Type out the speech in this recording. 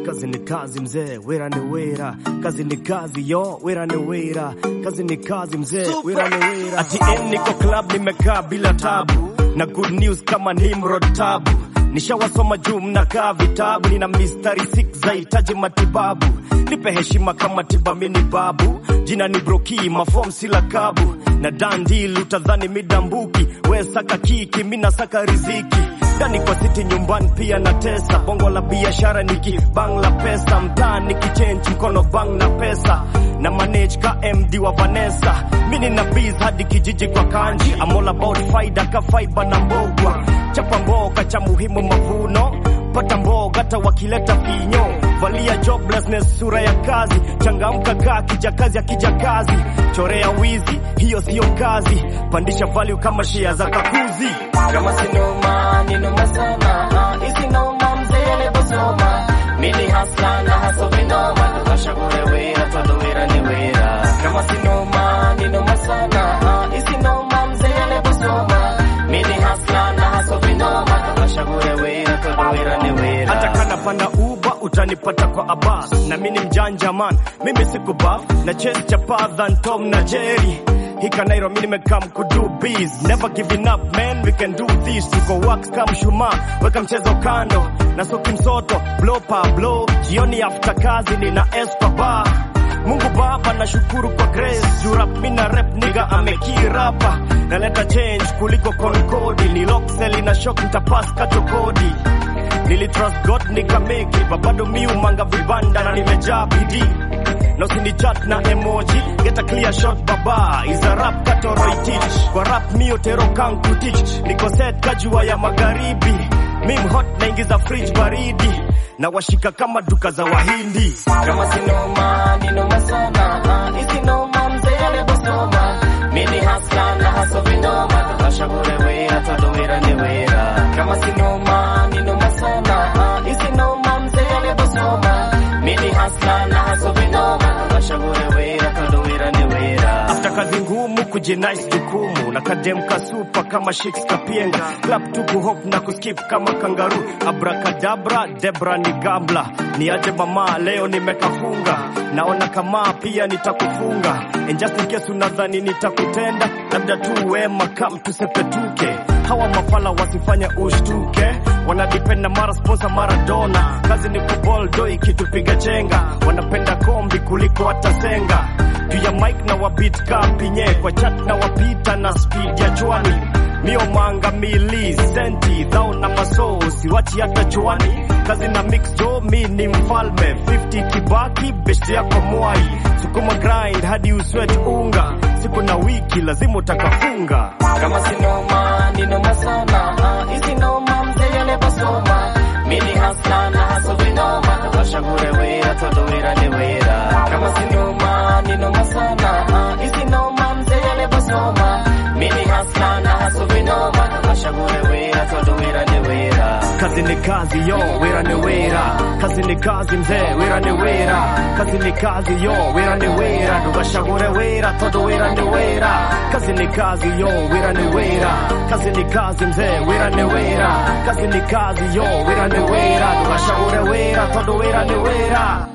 kazi ni kazi mzee, wera ni wera, kazi ni kazi yo, wera ni wera, kazi ni kazi mzee, wera ni wera. Ati em niko club nimekaa bila tabu, na good news kama Nimrod tabu Nishawasoma juu mnakaa vitabu, nina mistari sik zahitaji matibabu. Nipe heshima kama tiba, mini babu, jina ni Broki, mafom sila kabu na dandil, utadhani midambuki, we saka kiki, mina saka riziki ndani kwa siti, nyumbani pia na tesa, bongo la biashara niki bang la pesa, mtaa nikichange mkono bang na pesa na manage ka MD wa Vanessa, mini na biz hadi kijiji kwa kanji, I'm all about faida ka fiber na mbogwa chapa mboga cha muhimu mavuno, pata mboga hata wakileta vinyo, valia joblessness sura ya kazi, changamka kaa kijakazi akija kazi, chorea wizi hiyo siyo kazi, pandisha value kama shia za kakuzi. kama sinoma ni noma sana ah, isi noma mzee lebosoma mili hasla na haso vinoma tukashagure wera todo wera ni wera kama sinoma ni noma sana ah, isi noma mzee lebosoma mili hasla na haso vinoma tukashagure wera todo wera ni wera hata kana panda uba utanipata kwa Abbas na mimi ni mjanja man, mimi siku buff na chase chapa than Tom na Jerry hika Nairo mimi nimekam kudu biz never giving up man we can do this tuko wax kama shuma weka mchezo kando na soki msoto blow pa blow jioni after kazi nina S kwa bar Mungu Baba nashukuru kwa grace juu rap mimi na rap nigga amekirapa naleta change kuliko konkodi ni lockseli na shock nitapass katokodi Nilitrust God nikameki bado mi umanga vibanda na nimejaa bidii na usinichat na emoji get a clear shot baba is a rap katoroi teach kwa rap mio tero kanku teach niko set kajua ya magharibi mim hot naingiza fridge baridi na washika kama duka za wahindi kama sinoma ni noma sana ah, isi noma mzee lebosoma mili hasla na haso vinoma tukashagure wera todo wera ni wera kama sinoma ni noma sana ah, isi noma mzee lebosoma mili hasla na haso vinoma tukashagure wera todo wera ni wera after kazi ngumu kujinais jukumu na kademka supa kama shiks kapienga clap tu kuhop na kuskip kama kangaru abrakadabra debra ni gambla ni aje mama leo nimekafunga naona kama pia nitakufunga and just in case unadhani nitakutenda labda tu wema kam tusepetuke hawa mafala wasifanya ushtuke wanadipenda mara sponsor maradona kazi ni kuboldo ikitupiga chenga wanapenda kombi kuliko hatasenga juu ya mic na wabit kapinye kwa chat na wapita na speed ya chwani mio manga mili senti dhao na maso siwachi hata chwani kazi na mix jo mi ni mfalme 50 kibaki best yako mwai sukuma grind hadi uswet unga siku na wiki lazima utakafunga kama sinoma ni noma sana ah, isi noma mzee lebosoma mili hasla na haso vinoma tukashagure wera todo wera ni wera kama sinoma ni noma sana ah, isi noma mzee lebosoma mili hasla na haso vinoma tukashagure wera todo wera ni wera kazi ni kazi yo wera ni wera kazi ni kazi mzee wera ni wera kazi ni kazi yo wera ni wera ndugashagure wera todo wera ni wera kazi ni kazi yo wera ni wera kazi ni kazi mzee wera ni wera kazi ni kazi yo wera ni wera ndugashagure wera todo wera ni wera